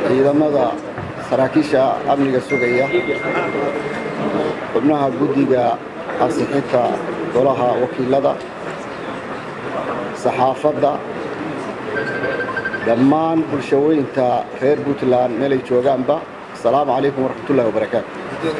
ciidamada saraakiisha amniga sugaya xubnaha guddiga ansixinta golaha wakiilada saxaafadda dhammaan bulshaweynta reer puntland meelay joogaanba asalaamu calaykum waraxmatullahi wabarakaatu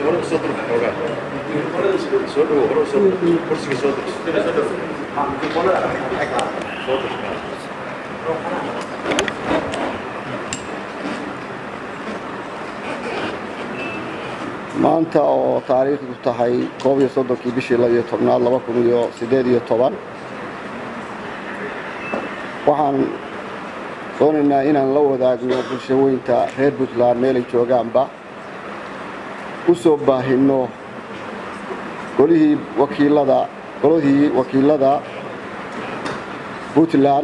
maanta oo taariikhdu tahay koob iyo soddonkii bishii labiyo tobnaad laba kun iyo siddeed iyo toban waxaan doonaynaa inaan la wadaagno bulshaweynta reer puntland meelay joogaanba u soo baahinno golihii wakiilada golihii wakiilada puntland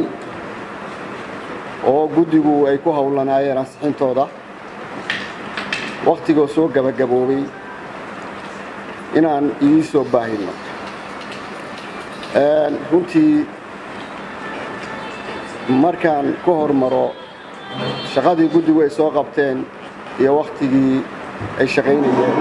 oo guddigu ay ku howlanaayeen ansixintooda wakhtigoo soo gabagaboobay inaan idiin soo baahinno runtii markaan ka hormaro shaqadii guddigu ay soo qabteen iyo wakhtigii ay shaqaynayeen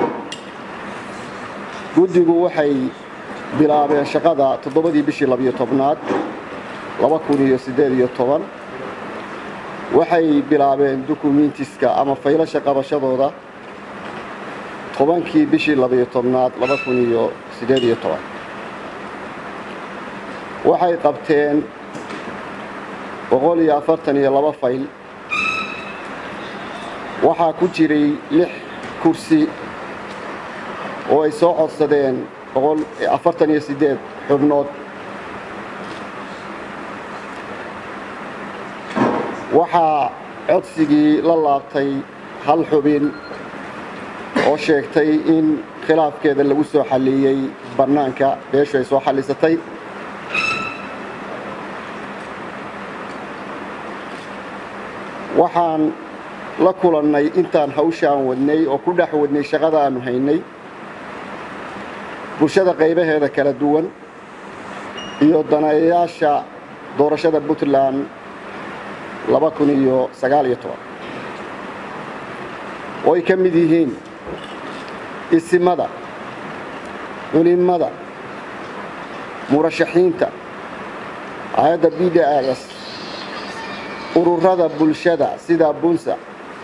guddigu waxay bilaabeen shaqada toddobadii bishii labiyo tobnaad laba kun iyo siddeed iyo toban waxay bilaabeen dukumentiska ama faylasha qabashadooda tobankii bishii labiyo tobnaad laba kun iyo siddeed iyo toban waxay qabteen boqol iyo afartan iyo laba fayl waxaa ku jiray lix kursi oo ay soo codsadeen boqol afartan iyo siddeed xubnood waxaa codsigii la laabtay hal xubin oo sheegtay in khilaafkeeda lagu soo xalliyey bannaanka beeshu ay soo xallisatay waxaan la kulannay intaan hawshaan wadnay oo ku dhex wadnay shaqada aanu haynay bulshada qaybaheeda kala duwan iyo daneeyayaasha doorashada puntland laba kun iyo sagaal iyo toban oo ay ka mid yihiin isimada culimada murashaxiinta hay-adda b d s ururada bulshada sida bunsa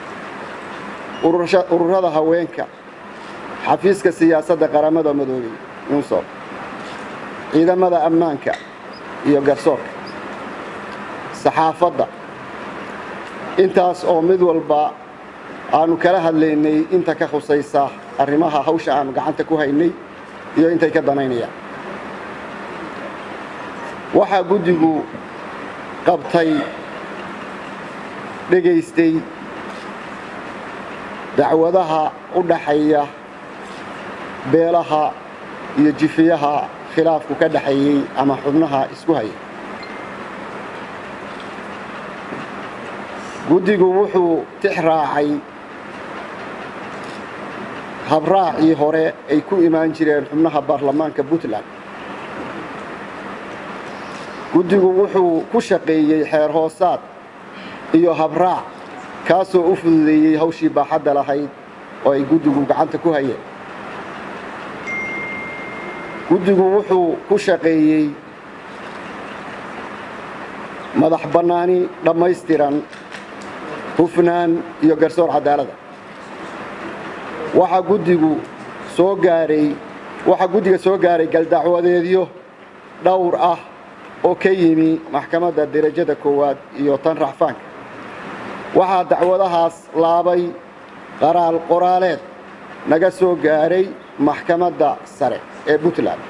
ururada haweenka xafiiska siyaasadda qaramada madoobey unsob ciidamada ammaanka iyo garsoorka saxaafadda intaas oo mid walba aanu kala hadlaynay inta ka khusaysa arrimaha hawsha aanu gacanta ku haynay iyo intay ka danaynayaan waxaa guddigu qabtay dhegaystay dacwadaha u dhaxeeya beelaha iyo jifiyaha khilaafku ka dhaxeeyey ama xubnaha isku haya guddigu wuxuu tix raacay habraacii hore ay ku imaan jireen xubnaha baarlamaanka puntland guddigu wuxuu ku shaqeeyey xeer hoosaad iyo habraac kaasoo u fududeeyey hawshii baaxadda lahayd oo ay guddigu gacanta ku hayeen guddigu wuxuu ku shaqeeyey madax bannaani dhammaystiran hufnaan iyo garsoor cadaaladda waxaa guddigu soo gaaray waxaa guddiga soo gaaray galdacwadeedyo dhowr ah oo ka yimi maxkamadda derajada koowaad iyo tan racfaanka waxaa dacwadahaas laabay qaraal qoraaleed naga soo gaaray maxkamadda sare ee puntland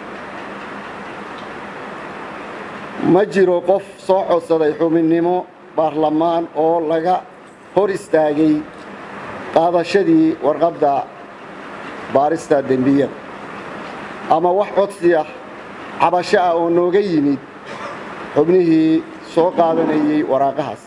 ma jiro qof soo codsaday xubinnimo baarlamaan oo laga hor istaagay qaadashadii warqadda baarista dembiyada ama wax codsi ah cabasho ah oo nooga yimid xubnihii soo qaadanayay waraaqahaas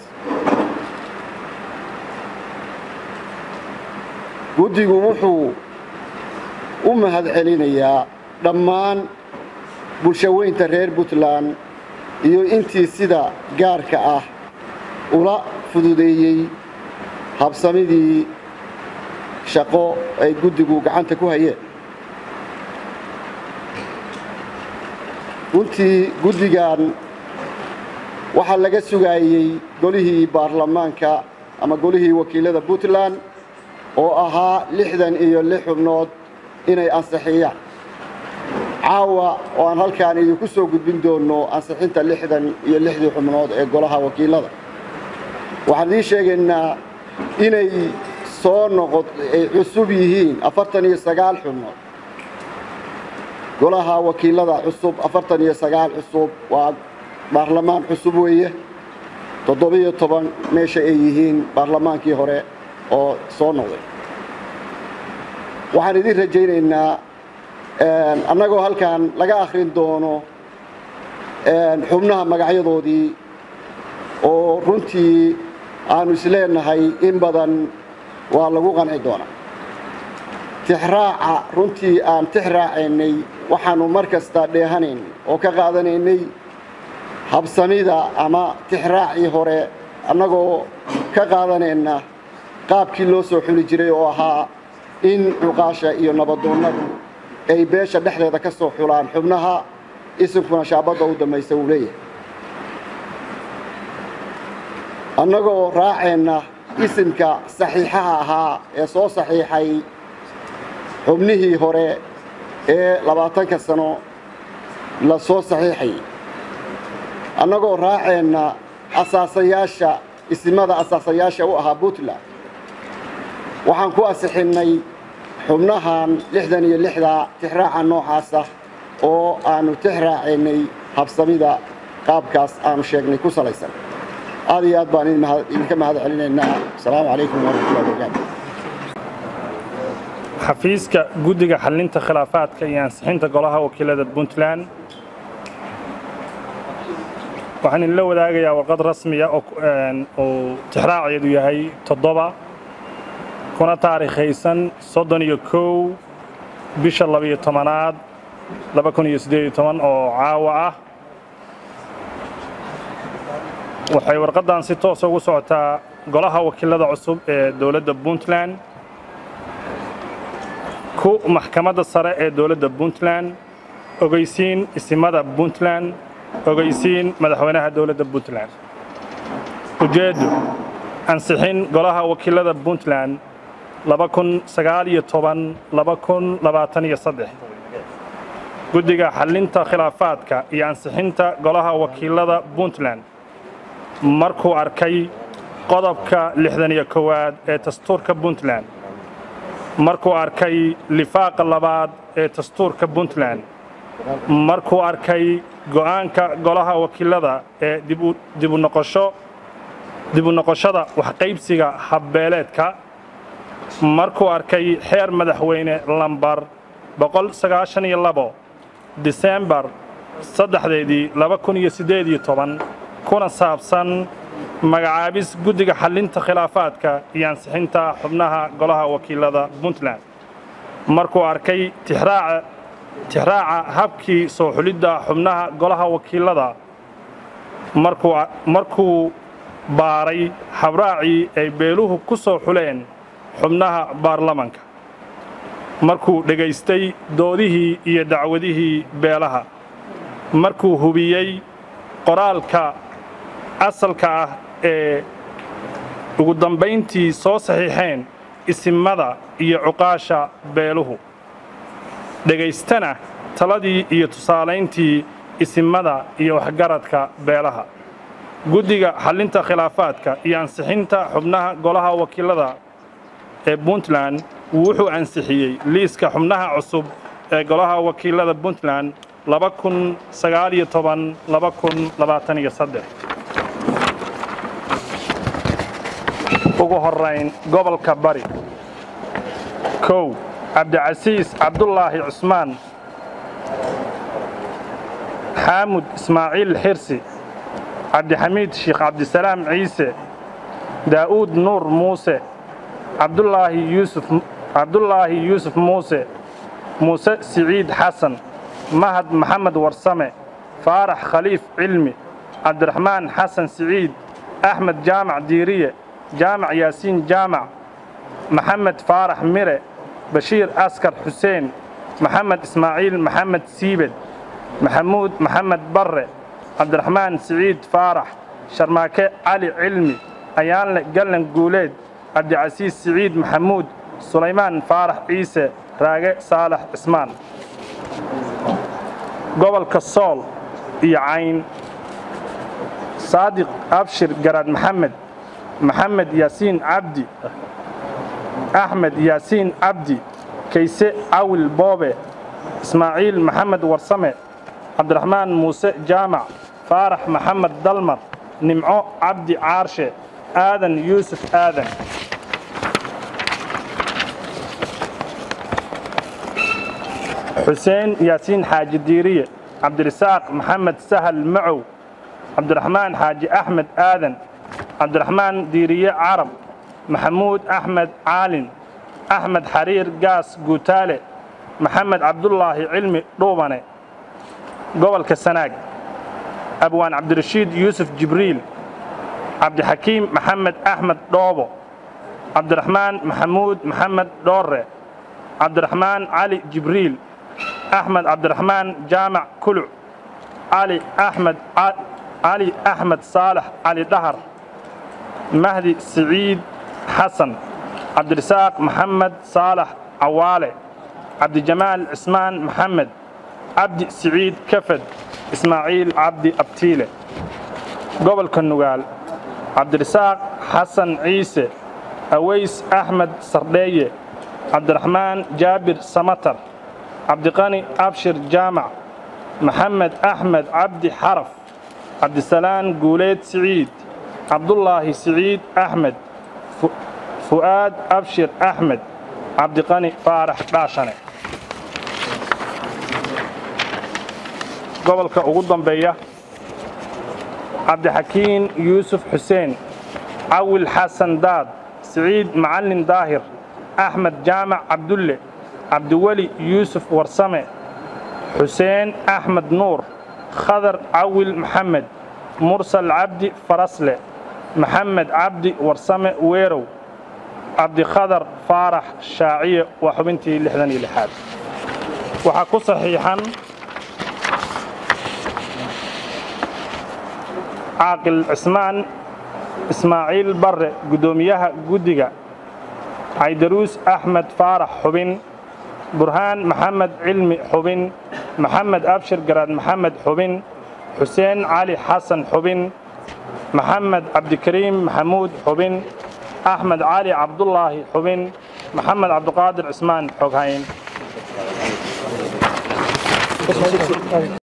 guddigu wuxuu u mahad celinayaa dhammaan bulshaweynta reer puntland iyo intii sida gaarka ah ula fududeeyey habsamidii shaqo ay guddigu gacanta ku hayeen runtii guddigan waxaa laga sugaayey golihii baarlamaanka ama golihii wakiilada puntland oo ahaa lixdan iyo lix xubnood inay ansixiyaan caawa oo aan halkaan idinku soo gudbin doonno ansixinta lixdan iyo lixdii xubnood ee golaha wakiilada waxaan idiin sheegaynaa inay soo noqod ay cusub yihiin afartan iyo sagaal xubnood golaha wakiilada cusub afartan iyo sagaal cusub waa baarlamaan cusub weeye toddobiyo toban meesha ay yihiin baarlamaankii hore oo soo noqday waxaan idiin rajaynaynaa annagoo halkan laga akhrin doono xubnaha magacyadoodii oo runtii aanu isleenahay in badan waa lagu qanci doonaa tixraaca runtii aan tix raacaynay waxaannu mar kasta dheehanaynay oo ka qaadanaynay habsamida ama tixraacii hore annagoo ka qaadanayna qaabkii loo soo xuli jiray oo ahaa in cuqaasha iyo nabadoonnadu ay beesha dhexdeeda ka soo xulaan xubnaha isimkuna shaabadda u dambaysa uu leeyahay annagoo raaceenna isimka saxiixaha ahaa ee soo saxiixay xubnihii hore ee labaatanka sano la soo saxiixayay annagoo raaceenna asaasayaasha isimada asaasayaasha u ahaa puntland waxaan ku asixinnay xubnahan lixdan iyo lixda tixraaca noocaasa oo aannu tix raacaynay habsamida qaabkaas aanu sheegnay ku salaysan aad iyo aad baan idinka mahad celinaynaa asalaamu calaykum waraxmatullahi wabarakaatu xafiiska guddiga xallinta khilaafaadka iyo ansixinta golaha wakiilada puntland waxaan idinla wadaagayaa warqad rasmiya oo tixraaceedu yahay toddoba kuna taariikhaysan soddon iyo kow bisha labiyo tobanaad laba kun iyo siddeed iyo toban oo caawa ah waxay warqaddan si toosa ugu socotaa golaha wakiilada cusub ee dowladda puntland ku maxkamadda sare ee dowladda puntland ogeysiin isimada puntland ogeysiin madaxweynaha dowladda puntland ujeeddu ansixin golaha wakiilada puntland laba kun sagaal iyo toban laba kun labaatan iyo saddex guddiga xallinta khilaafaadka iyo ansixinta golaha wakiilada puntland markuu arkay qodobka lixdan iyo kowaad ee dastuurka puntland markuu arkay lifaaqa labaad ee dastuurka puntland markuu arkay go'aanka golaha wakiilada ee dibunoqosho dibu noqoshada waxqaybsiga habbeeleedka markuu arkay xeer madaxweyne lambar boqol sagaashan iyo labo disembar saddexdeedii laba kun iyo siddeed iyo toban kuna saabsan magacaabis guddiga xallinta khilaafaadka iyo ansixinta xubnaha golaha wakiilada puntland markuu arkay tixraaca tixraaca habkii soo xulidda xubnaha golaha wakiilada markuu baaray habraacii ay beeluhu ku soo xuleen xubnaha baarlamanka markuu dhegaystay doodihii iyo dacwadihii beelaha markuu hubiyey qoraalka asalka ah ee ugu dambayntii soo saxiixeen isimada iyo cuqaasha beeluhu dhegaystana taladii iyo tusaalayntii isimada iyo waxgaradka beelaha guddiga xallinta khilaafaadka iyo ansixinta xubnaha golaha wakiilada ee puntland wuxuu ansixiyey liiska xubnaha cusub ee golaha wakiilada puntland laba kun sagaaliyo toban laba kun labaatan iyo saddex ugu horrayn gobolka bari kow cabdicasiis cabdulaahi cusmaan xaamud ismaaciil xirsi cabdixamiid sheekh cabdisalaam ciise daa'uud nuur muuse cabdulaahi yuusuf cabdulaahi yuusuf muuse muuse siciid xasan mahad maxamed warsame faarax khaliif cilmi cabdiraxmaan xasan siciid axmed jaamac diiriye jaamac yaasiin jaamac maxamed faarax mire bashiir askar xuseen maxamed ismaaciil maxamed siibed maxamuud maxamed barre cabdiraxmaan siciid faarax sharmaake cali cilmi ayaanle gallan guuleed cabdicasiis siciid maxamuud sulaymaan faarax ciise raage saalax cismaan gobolka sool iyo cayn saadiq abshir garaad maxamed maxamed yaasiin cabdi axmed yaasiin cabdi kayse cawil boobe ismaaciil maxamed warsame cabdiraxmaan muuse jaamac faarax maxamed dalmar nimco cabdi caarshe aadan yuusuf aadan xuseen yaasiin xaaji diiriye cabdirasaaq maxamed sahal macow cabdiraxmaan xaaji axmed aadan cabdiraxmaan diiriye carab maxamuud axmed caalin axmed xariir gaas guutaale maxamed cabdulaahi cilmi dhuubane gobolka sanaag abwaan cabdirashiid yuusuf jibriil cabdixakiim maxamed axmed dhoobo cabdiraxmaan maxamuud maxamed dhoorre cabdiraxmaan cali jibriil axmed cabdiraxmaan jaamac kuluc cali axmed cali axmed saalax cali dhahar mahdi siciid xasan cabdirasaaq maxamed saalax cawaale cabdijamaal cismaan maxamed cabdi siciid kafed ismaaciil cabdi abtiile gobolka nugaal cabdirasaaq xasan ciise aways axmed sardheeye cabdiraxmaan jaabir samatar cabdiqani abshir jaamac maxamed axmed cabdi xaraf cabdisalaan guuleed siciid cabdulaahi siciid axmed fu'aad abshir axmed cabdiqani faarax dhaashane gobolka ugu dambeeya cabdixakiin yuusuf xuseen cawil xasan daad siciid macallin daahir axmed jaamac cabdulle cabdiweli yuusuf warsame xuseen axmed nuur khadar cawil maxamed mursal cabdi farasle maxamed cabdi warsame weerow cabdikhadar faarax shaaciye waa xubintii lixdan iyo lixaad waxaa ku saxiixan caaqil cismaan ismaaciil barre guddoomiyaha guddiga caydaruus axmed faarax xubin burhaan maxamed cilmi xubin maxamed abshir garaad maxamed xubin xuseen cali xasan xubin maxamed cabdikariim maxamuud xubin axmed cali cabdulaahi xubin maxamed cabdiqaadir cismaan xoghayn